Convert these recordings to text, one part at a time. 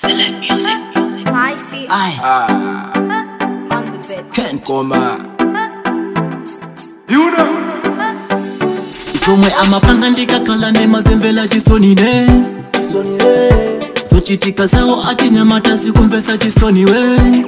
Excellent music. Clive Aye, on the bed. Kent Goma. zomwe amapanga ndikakhala nemazemvela chisonine zochitika zawo achinyamata zikumvesa chisoniwe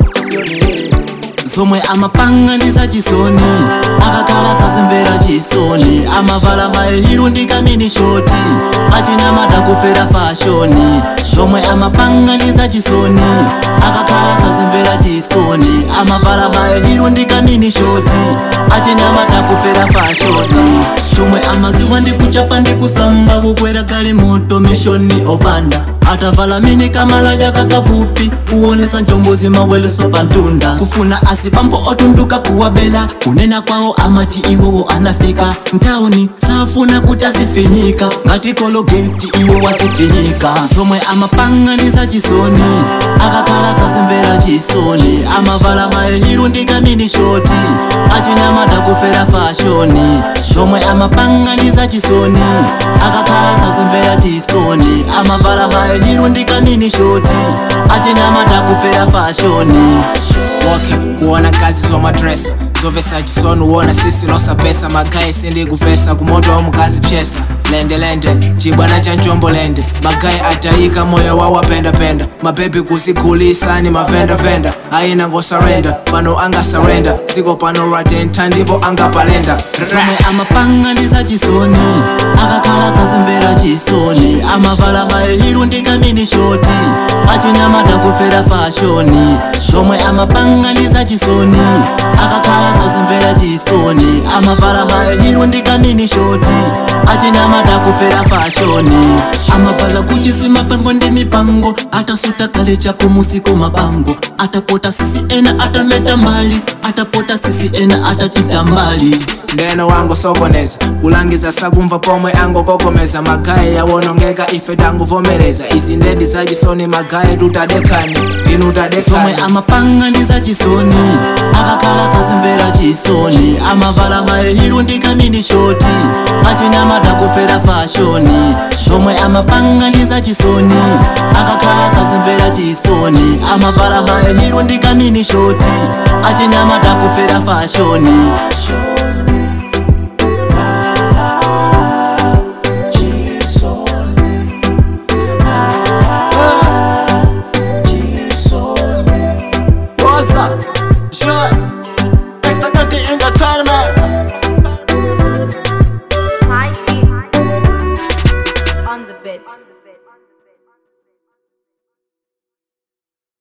zomwe amapanga ndi zachisoni akakhala sazimvera chisoni amavala hayihiru ndi kamini shoti achinyamata kufera fashoni zomwe amapanga ndi zachisoni akakhala sazimvera chisoni amavala hayihiru ndi kamini shoti achinyamata kufera fashoni chomwe amaziwa ndi kuchapa ndi kusamba kukwera gali moto mishoni opanda atavala mini kamalaja kakafupi kuonesa njombozi maweleso pantunda kufuna asipambo otunduka kuwabela kunena kwawo amati iwowo anafika mtauni safuna kuti azifinyika ngati kologeti iwo wazifinyika zomwe amapanga ndi zachisoni akakhala sazimvera chisoni amavala hayihiru ndi kamini shoti achinyamata kufera fashoni zomwe amapanga ndi zachisoni akakhala sazimvera chisoni amavala hayihiru ndi kamini shoti achinyamata kufera fashoni Okay, kuona kazi zomadresa zovesa chisoni uona sisi losa pesa magayi sindi kuvesa kumoto wa mkazi pyesa lende lende chibwana cha njombo lende magayi atayika moyo wa wapendapenda mabebi kuzikhulisa ni mavendavenda ayina ngosarenda pano angasarenda siko pano ratenta ndipo angapalenda zomwe amapanga ndi zachisoni akakhala sazimvera chisoni amavala hayihiru ndi kamini shoti achinyamata kufera fashoni zomwe amapanga ndi zachisoni akakhala sazimvera chisoni amavala hayihiru ndi kamini shoti achinyamata kufera fashoni amavala kuchisi mapango ndi mipango atasuta kale chako musiko mabango atapota sisi ena atameta mbali atapota sisi ena atatita mbali ndeno wangu sokoneza kulangiza sakumva pomwe angokokomeza magayi yawonongeka ife tanguvomereza izi ndedi zachisoni magayi tutadekani inu zomwe tadekani amapanga ndi zachisoni akakhala sazimvera chisoni amavala hayihiru ndi kamini shoti achinyamata kufera fashoni zomwe amapanga ndi zachisoni akakhala sazimvera chisoni amavala hayihiru ndi kamini shoti achinyamata kufera fashoni